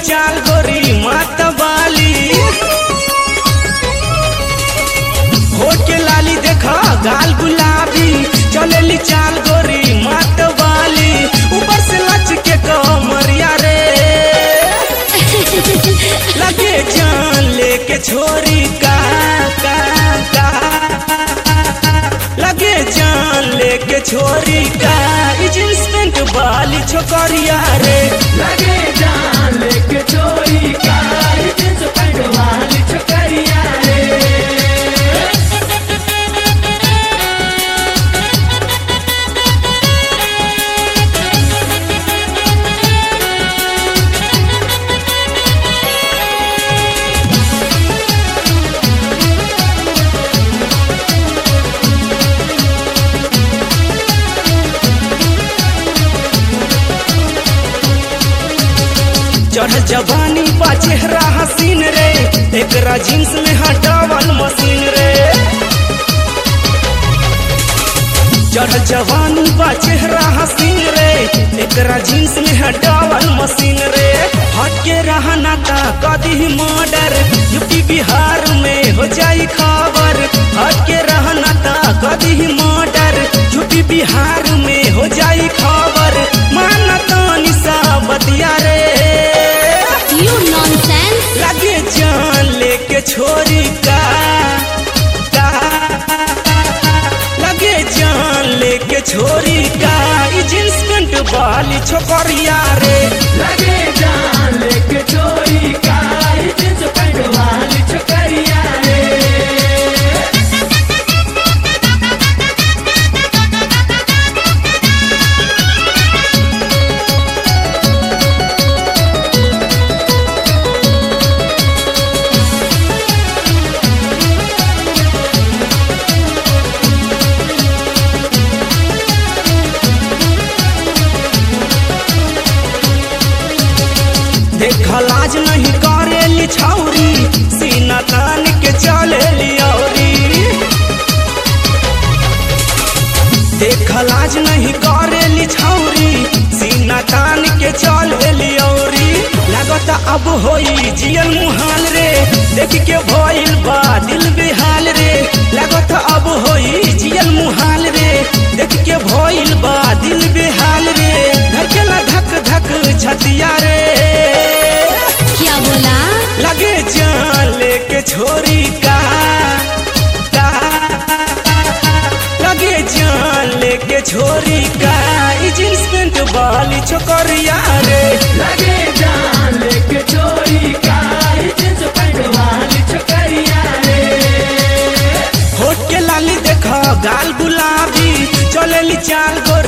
चाल गोरी मात बाली होठ के लाली देखा गाल गुलाबी चलेली चाल गोरी मात बाली ऊपर से लच के कमरिया रे लगे जान लेके छोरी का का का लगे जान लेके छोरी का ई जींस पैंट वाली छोकरिया रे लगे जान लेके चोरी का जींस पैंट वाली छोकरिया रे चढ़ जवानी बा चेहरा हसीन रे एकरा जींस में हटावल मशीन रे चढ़ जवानी बा चेहरा हसीन रे एकरा जींस में हटावल मशीन रे हट के रहना का कदी मर्डर यूपी बिहार में हो जाई खबर हट के रहना का कदी मर्डर यूपी बिहार में हो जाई खबर माना तानी सा बतिया रे You nonsense! लगे जान लेके छोरी का का लगे जान लेके छोरी का ई जींस पैंट वाली छोकरिया रे लगे जान लेके चोरी का जींस पैंट वाली छोकरिया रे देख लाज नहीं करेली छौरी सीना तान के चलेली औरी देख लाज नहीं करेली छौरी सीना तान के चलेली औरी लागत अब होई जियल मुहाल रे देख के भइल बा दिल बेहाल रे लागत अब होई जियल मुहाल रे देख के भइल बा दिल बेहाल रे धड़केला धक धक छतिया रे क्या बोला लगे जान लेके छोरी का का लगे जान लेके छोरी का ई जींस पैंट वाली छोकरिया रे लगे जान लेके चोरी का जींस पैंट वाली छोकरिया रे होठ के लाली देखो गाल गुलाबी चलेली चाल गोरी